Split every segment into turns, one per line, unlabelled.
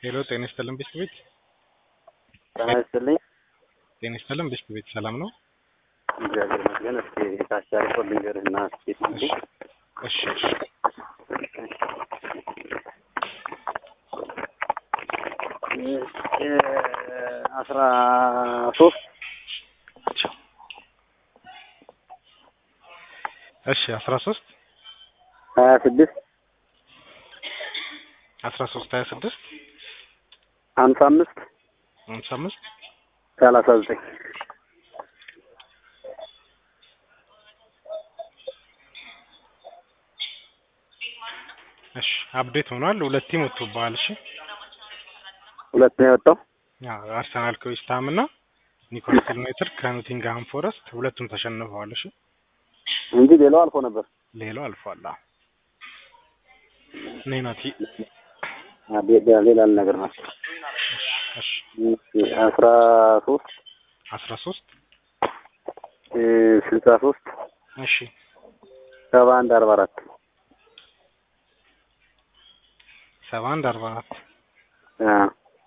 ሄሎ ጤና ይስጥልን ብስት ቤት
ጤና ይስጥልኝ።
ጤና ይስጥልን ብስት ቤት ሰላም ነው?
እግዚአብሔር ይመስገን። እስኪ ታሻሪ ኮል ልንገርህና እስኪ
እሺ እሺ እሺ
አስራ ሶስት
እሺ አስራ ሶስት
ሀያ ስድስት
አስራ ሶስት ሀያ ስድስት
ሀምሳ አምስት
ሃምሳ አምስት
ሰላሳ ዘጠኝ
እሺ አፕዴት ሆኗል። ሁለት ቲም ወጥቶብሃል። እሺ
ሁለት ነው የወጣው።
አዎ አርሰናል ከዌስትሃም እና ኒውካስል ዩናይትድ ከኖቲንግሃም ፎረስት ሁለቱም ተሸንፈዋል። እሺ
እንጂ ሌላው አልፎ ነበር።
ሌላው አልፏል። አዎ ነይ ናቲ።
አ፣ ሌላ ሌላ ነገር ነው።
እሺ
አስራ ሶስት
አስራ ሶስት
ስልሳ ሶስት
እሺ
ሰባ አንድ አርባ አራት
ሰባ አንድ አርባ አራት
አ፣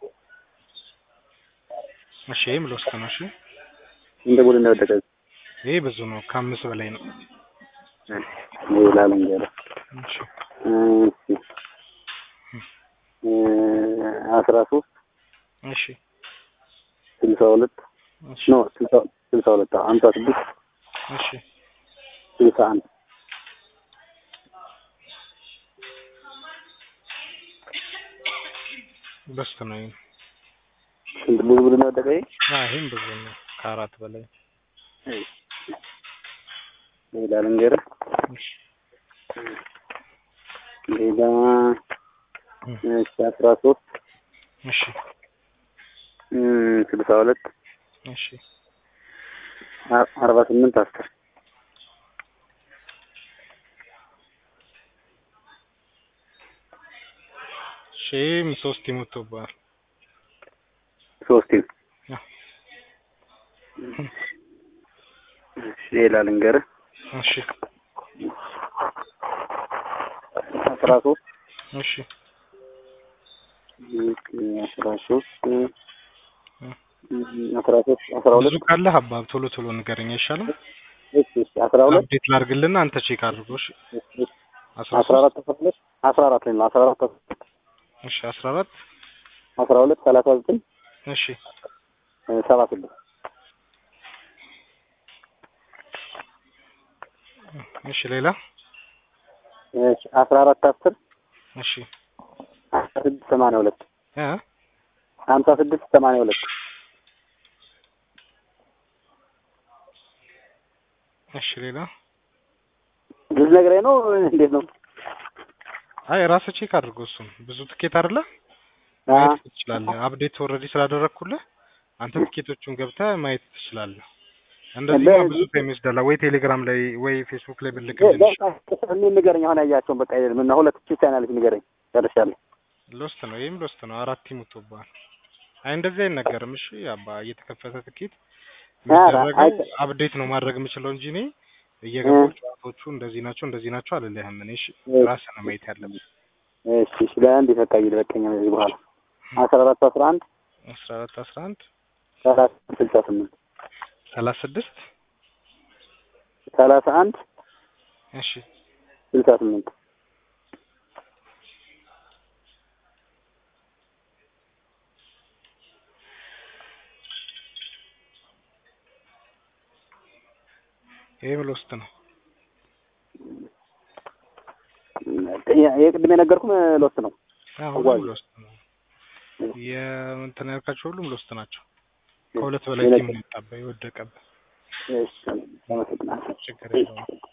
እሺ ይህም ልወስድ ነው። እሺ
እንደ ቡድን ነው የወደቀ።
ይሄ ብዙ ነው፣ ከአምስት በላይ ነው።
ሌላ ልንገርህ
እሺ
እሺ እ፣ አስራ ሶስት
እሺ
ስልሳ ሁለት
እሺ
ኖ ስልሳ ስልሳ ሁለት አዎ፣ ሀምሳ ስድስት
እሺ
ስልሳ አንድ
በስት ነው። ይሄም
ስንት ብዙ ቡድን ነው የወደቀ? ይሄ?
አዎ ይሄም ብዙ ነው፣ ከአራት በላይ
ሌላ ልንገርህ
እሺ
ሌላ እሺ አስራ ሶስት
እሺ
ስልሳ ሁለት
እሺ
አ- አርባ ስምንት አስር
እሺ ይሄም ሶስት ቲም ወጥቶብሃል።
ሶስት ቲም
አዎ
እሺ ሌላ ልንገርህ
እሺ
አስራ ሶስት
እሺ
አስራ ሶስት አስራ ሶስት አስራ
ብዙ
ሁለት
ካለህ አባብ ቶሎ ቶሎ ንገረኝ አይሻልም?
እሺ እሺ አስራ ሁለት
አፕዴት ላድርግልና አንተ ቼክ አድርጎ። እሺ አስራ
አስራ
ሶስት
አራት አስራ ሁለት አስራ አራት ላይ ነው አስራ አራት
እሺ አስራ አራት
አስራ ሁለት ሰላሳ ዘጠኝ
እሺ
ሰባ ስድስት
እሺ ሌላ
እሺ አስራ አራት አስር
እሺ
ሀምሳ ስድስት ሰማንያ ሁለት
እ
ሀምሳ ስድስት ሰማንያ ሁለት
እሺ ሌላ
ብዙ ነግረኝ ነው እንዴት ነው?
አይ ራስህ ቼክ አድርጎ። እሱም ብዙ ትኬት አይደለ
አ
ማየት ትችላለህ። አፕዴት ኦልሬዲ ስላደረግኩልህ አንተ ትኬቶቹን ገብተህ ማየት ትችላለህ። እንደዚህ
በ-
ብዙ ታይም ይወስዳል። ወይ ቴሌግራም ላይ ወይ ፌስቡክ ላይ ብልክልህ
እኔ ንገረኝ አሁን ያያቸውን በቃ አይደለም እና ሁለት ቺ ቻናልሽ ንገረኝ ጨርሻለሁ።
ሎስት ነው። ይሄም ሎስት ነው። አራት ቲም ወጥቶብሃል። አይ እንደዚህ አይነገርም። እሺ አባ እየተከፈተ ትኬት
ኧረ
የሚደረገው
አይ-
አፕዴት ነው ማድረግ የምችለው እንጂ እኔ እየገቡ ጨዋታዎቹ እንደዚህ ናቸው እንደዚህ ናቸው አልልህም። እኔ እሺ ራስህ ነው ማየት ያለብህ።
እሺ እሺ ለአንድ በቃ ይበቃኝ ከዚህ በኋላ አስራ አራት አስራ አንድ
አስራ አራት አስራ አንድ
ሰላሳ ስልሳ ስምንት
ሰላሳ ስድስት
ሰላሳ አንድ
እሺ
ስልሳ ስምንት
ይሄም ሎስት ነው።
የቅድም የነገርኩም ሎስት ነው።
አዎ ሁሉም ሎስት ነው። የእንትን ያልካቸው ሁሉም ሎስት ናቸው። ከሁለት በላይ ቲም ነው የወጣብህ የወደቀብህ።
እሺ አመሰግናለሁ።
ችግር የለውም።